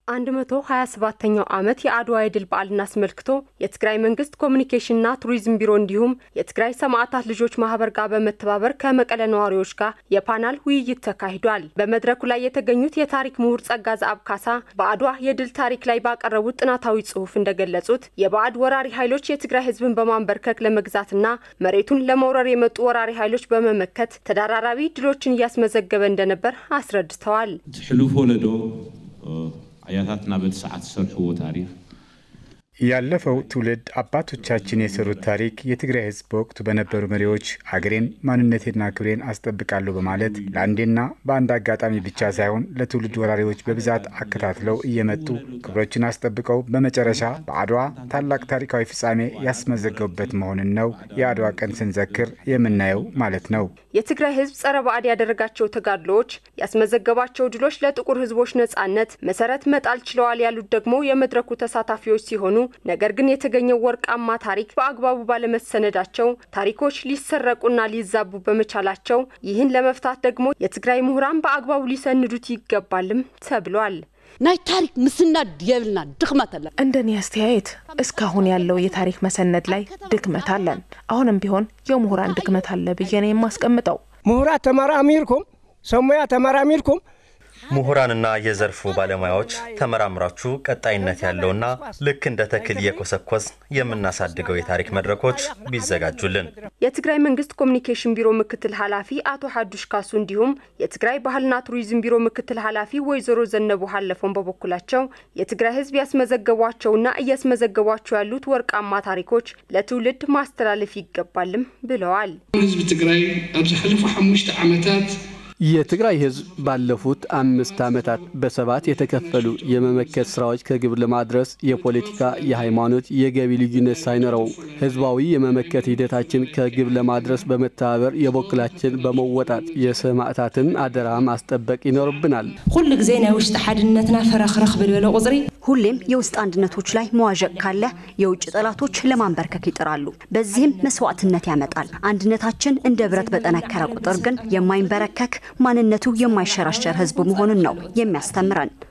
127ኛው ዓመት የአድዋ የድል በዓልን አስመልክቶ የትግራይ መንግስት ኮሚኒኬሽንና ቱሪዝም ቢሮ እንዲሁም የትግራይ ሰማዕታት ልጆች ማህበር ጋር በመተባበር ከመቀለ ነዋሪዎች ጋር የፓናል ውይይት ተካሂዷል። በመድረኩ ላይ የተገኙት የታሪክ ምሁር ጸጋ ዘአብ ካሳ በአድዋ የድል ታሪክ ላይ ባቀረቡት ጥናታዊ ጽሑፍ እንደገለጹት የባዕድ ወራሪ ኃይሎች የትግራይ ህዝብን በማንበርከክ ለመግዛትና መሬቱን ለመውረር የመጡ ወራሪ ኃይሎች በመመከት ተደራራቢ ድሎችን እያስመዘገበ እንደነበር አስረድተዋል። ሕሉፍ ወለዶ አያታትና በቲ ሰዓት ዝሰርሕዎ ታሪክ ያለፈው ትውልድ አባቶቻችን የሰሩት ታሪክ የትግራይ ህዝብ በወቅቱ በነበሩ መሪዎች አገሬን ማንነቴና ክብሬን አስጠብቃለሁ በማለት ለአንዴና በአንድ አጋጣሚ ብቻ ሳይሆን ለትውልድ ወራሪዎች በብዛት አከታትለው እየመጡ ክብሮችን አስጠብቀው በመጨረሻ በአድዋ ታላቅ ታሪካዊ ፍጻሜ ያስመዘገቡበት መሆንን ነው የአድዋ ቀን ስንዘክር የምናየው ማለት ነው። የትግራይ ህዝብ ጸረ ባዕድ ያደረጋቸው ተጋድሎዎች ያስመዘገባቸው ድሎች ለጥቁር ህዝቦች ነጻነት መሰረት መጣል ችለዋል ያሉት ደግሞ የመድረኩ ተሳታፊዎች ሲሆኑ ነገር ግን የተገኘው ወርቃማ ታሪክ በአግባቡ ባለመሰነዳቸው ታሪኮች ሊሰረቁና ሊዛቡ በመቻላቸው ይህን ለመፍታት ደግሞ የትግራይ ምሁራን በአግባቡ ሊሰንዱት ይገባልም ተብሏል። ናይ ታሪክ ምስናድ የብልና ድክመት አለን። እንደኔ አስተያየት እስካሁን ያለው የታሪክ መሰነድ ላይ ድክመት አለን። አሁንም ቢሆን የምሁራን ድክመት አለ ብዬ ነው የማስቀምጠው። ምሁራት ተመራሚርኩም ሰሙያ ተመራሚርኩም ምሁራንና የዘርፉ ባለሙያዎች ተመራምራችሁ ቀጣይነት ያለውና ልክ እንደ ተክል እየኮሰኮስ የምናሳድገው የታሪክ መድረኮች ቢዘጋጁልን። የትግራይ መንግስት ኮሚኒኬሽን ቢሮ ምክትል ኃላፊ አቶ ሀዱሽ ካሱ እንዲሁም የትግራይ ባህልና ቱሪዝም ቢሮ ምክትል ኃላፊ ወይዘሮ ዘነቡ ሀለፎን በበኩላቸው የትግራይ ህዝብ ያስመዘገቧቸውና እያስመዘገቧቸው ያሉት ወርቃማ ታሪኮች ለትውልድ ማስተላለፍ ይገባልም ብለዋል። ህዝቢ ትግራይ ኣብ ዝሓለፉ ሓሙሽተ ዓመታት የትግራይ ህዝብ ባለፉት አምስት ዓመታት በሰባት የተከፈሉ የመመከት ስራዎች ከግብ ለማድረስ የፖለቲካ፣ የሃይማኖት፣ የገቢ ልዩነት ሳይኖረው ህዝባዊ የመመከት ሂደታችን ከግብ ለማድረስ በመተባበር የበኩላችን በመወጣት የሰማዕታትን አደራ ማስጠበቅ ይኖርብናል። ኩሉ ግዜ ናይ ውሽጢ ሓድነትና ፈረክረክ ብልበለ ቁፅሪ ሁሌም የውስጥ አንድነቶች ላይ መዋዠቅ ካለ የውጭ ጠላቶች ለማንበርከክ ይጥራሉ። በዚህም መስዋዕትነት ያመጣል። አንድነታችን እንደ ብረት በጠነከረ ቁጥር ግን የማይንበረከክ ማንነቱ የማይሸራሸር ህዝብ መሆኑን ነው የሚያስተምረን።